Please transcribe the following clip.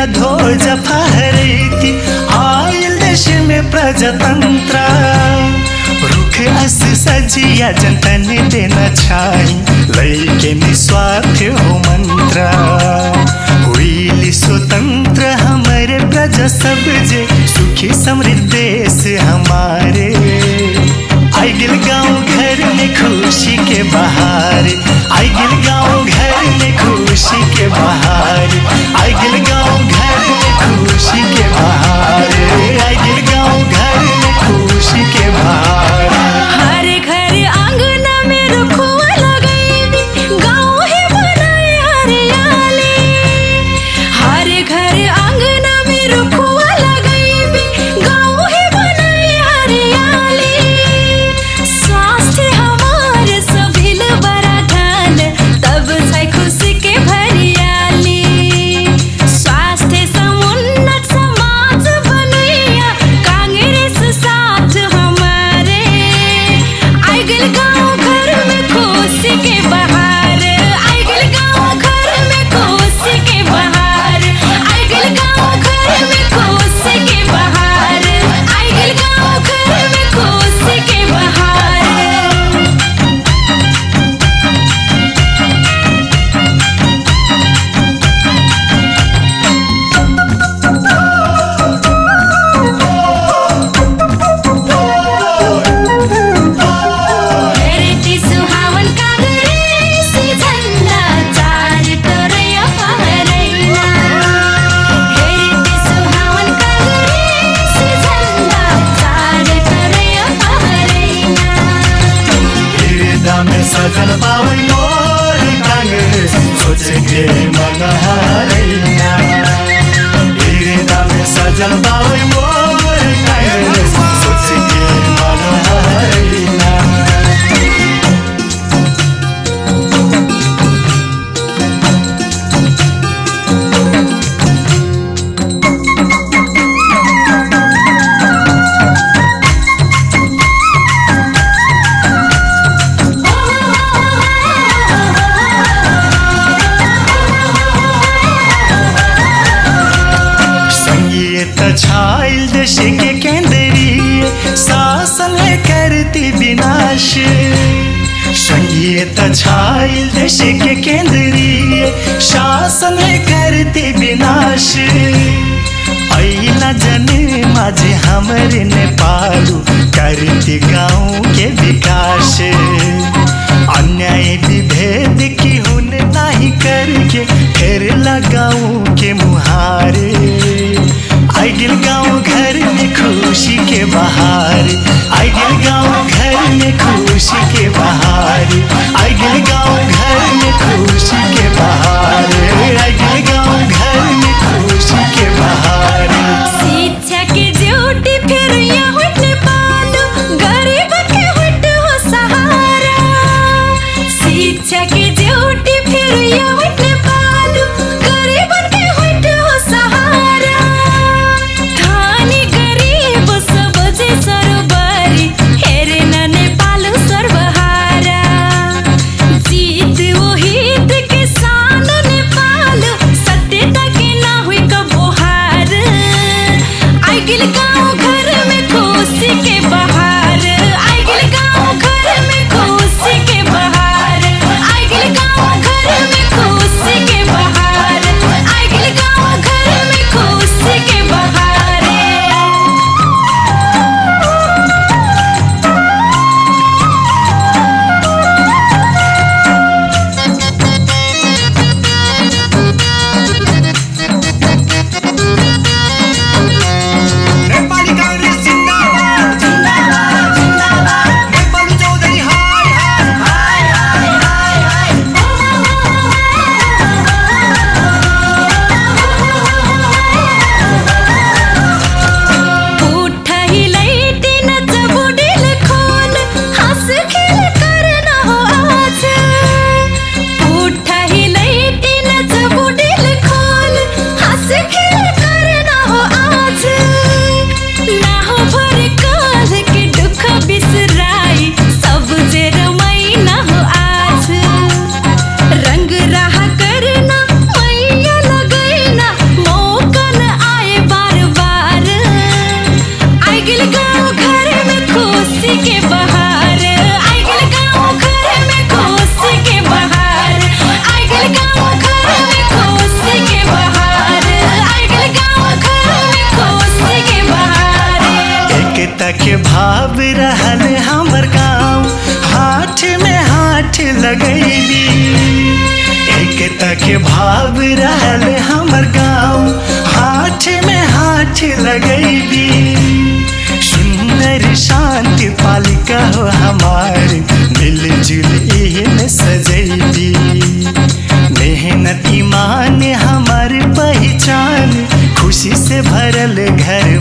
ध्वज फहरती आयल देश में प्रजातंत्र रुख अस सजिया जनतन देना छाई लैके निस्वार्थ हो मंत्र हुई स्वतंत्र हमारे प्रजा सब जे सुखी समृद्ध देश हमारे आई गिल गाँव घर में खुशी के बहार आई गिल गाँव घर में खुशी के बहार आई गिल गाँव घर में खुशी के बहार आई गिल गाँव घर में खुशी के बहार हर घर आंगना में रुखवा लगैबी गाँव है बनाए हरियाली हर घर आंगना में रुखवा लगैबी गाँव है बनाए हरियाली स्वास्थ्य हमार सभिल बड़ा धन तब से खुशी के भरियाली स्वास्थ्य समुन्नत समाज बनैया कांग्रेस साथ हमारे आइगल गाँव घर में खुशी के बहार आइगल गाँव घर में खुशी के बहार आइगल गाँव घर में खुशी के बहार आइगल गाँव घर में खुशी के बहार हेरेटी सुहावन काँग्रेसी झन्डा चार टोरैया फहरैना हेरेटी सुहावन काँग्रेसी झन्डा चार टोरैया फहरैना हृदय में सजल पावन मोर कांग्रेस सोच के मन हरैया हृदय में सजल पावन मोर कांग्रेस सोच के मन हरैया संगीत छाइल देश के केंद्रीय शासन है करती विनाश संगीत छाइल देश के केंद्रीय शासन है करती विनाश ऐला जने माझे हमरे नेपालू करती गाँव के विकास अन्याय विभेद की हुन नहीं करके फिर लगाऊं के मुहारे आई गिल गाँव घर में खुशी के बहार आई गिल गाँव घर में खुशी के बहार आई गिल गाँव घर में खुशी के बहार आई गिल गाँव घर में खुशी के बहार शिक्षा के ज्योति फिर यहाँ नेपाल गरीब के हट हो सहारा शिक्षा के ज्योति फिर यहाँ नेपाल गरीब के हट हो सहारा धनी गरीब सब जे सरोबरी हेरे न नेपाल सर्वहारा के भाव रहल हमर गाँव हाथ में हाथ लगैबी सुंदर शांति पालिका हो हमार मिलजुल एहन सजैबी मेहनत ईमान हमार पहचान खुशी से भरल घर